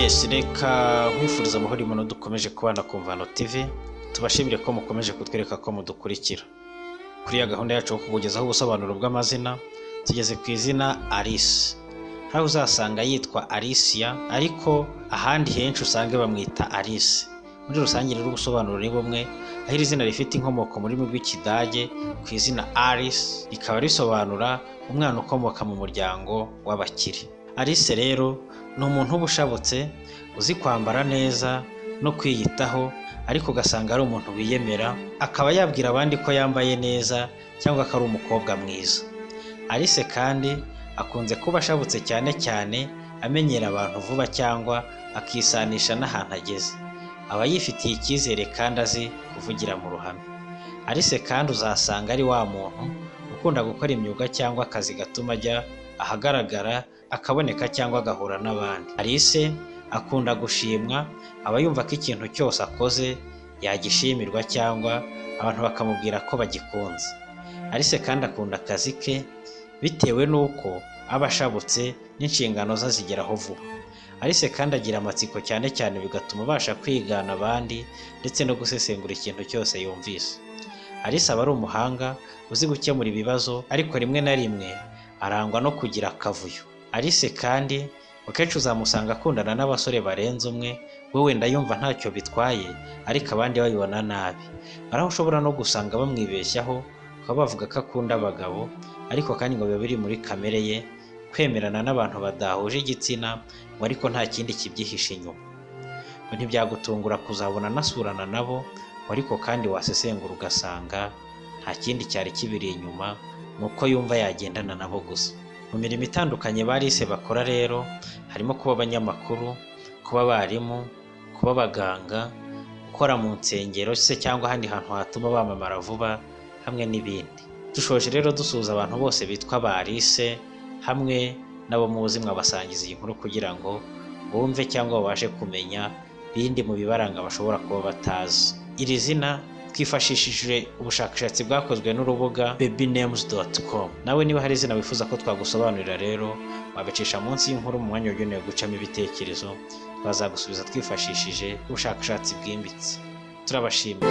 yes reka nkwifuriza amahoro imana dukomeje kubana ku mvano tv tubashimire ko mukomeje kutwereka ko mudukurikira kuri ya gahunda yacu yo kukugezaho ubusobanuro bw'amazina tugeze ku izina alice aho uzasanga yitwa alicia ariko ahandi henshi usange bamwita alice muri rusange rero ubusobanuro ni bumwe aho iri zina rifite inkomoko mu rurimi rw'ikidage ku izina alice rikaba risobanura umwana ukomoka mu muryango w'abakire alice rero ni umuntu uba ushabutse uzi kwambara neza no kwiyitaho ariko ugasanga ari umuntu wiyemera akaba yabwira abandi ko yambaye neza cyangwa ko ari umukobwa mwiza alice kandi akunze kuba ashabutse cyane cyane amenyera abantu vuba cyangwa akisanisha n'ahantu ageze aba yifitiye icyizere kandi azi kuvugira mu ruhame alice kandi uzasanga ari wa muntu ukunda gukora imyuga cyangwa akazi gatuma ajya ahagaragara akaboneka cyangwa agahura n'abandi alice akunda gushimwa aba yumva ko ikintu cyose akoze yagishimirwa cyangwa abantu bakamubwira ko bagikunze alice kandi akunda akazi ke bitewe n'uko aba ashabutse n'inshingano ze azigeraho vuba alice kandi agira amatsiko cyane cyane bigatuma abasha kwigana abandi ndetse no gusesengura ikintu cyose yumvise alice aba ari umuhanga uzi gukemura ibibazo ariko rimwe na rimwe arangwa no kugira akavuyo alice kandi akenshi uzamusanga akundana n'abasore barenze umwe we wenda yumva ntacyo bitwaye ariko abandi babibona nabi hari aho ushobora no gusanga bamwibeshyaho bakaba bavuga ko akunda abagabo ariko kandi ngo biba biri muri kamere ye kwemerana n'abantu badahuje igitsina ngo ariko nta kindi kibyihishe inyuma ngo ntibyagutungura kuzabona anasurana nabo ngo ariko kandi wasesengura ugasanga nta kindi cyari kibiri inyuma ni uko yumva yagendana nabo gusa mu mirimo itandukanye barise bakora rero harimo kuba abanyamakuru kuba abarimu kuba abaganga gukora mu nsengero se cyangwa ahandi hantu hatuma bamamara vuba hamwe n'ibindi dushoje rero dusuhuza abantu bose bitwa ba alice hamwe n'abo muzi mwabasangiza iyi nkuru kugira ngo bumve cyangwa babashe kumenya bindi mu bibaranga bashobora kuba batazi iri zina twifashishije ubushakashatsi bwakozwe n'urubuga babynames.com nawe niba hari izina wifuza ko twagusobanurira rero wabicisha munsi y'inkuru mu mwanya wagenewe gucamo ibitekerezo twazagusubiza twifashishije ubushakashatsi bwimbitse turabashimira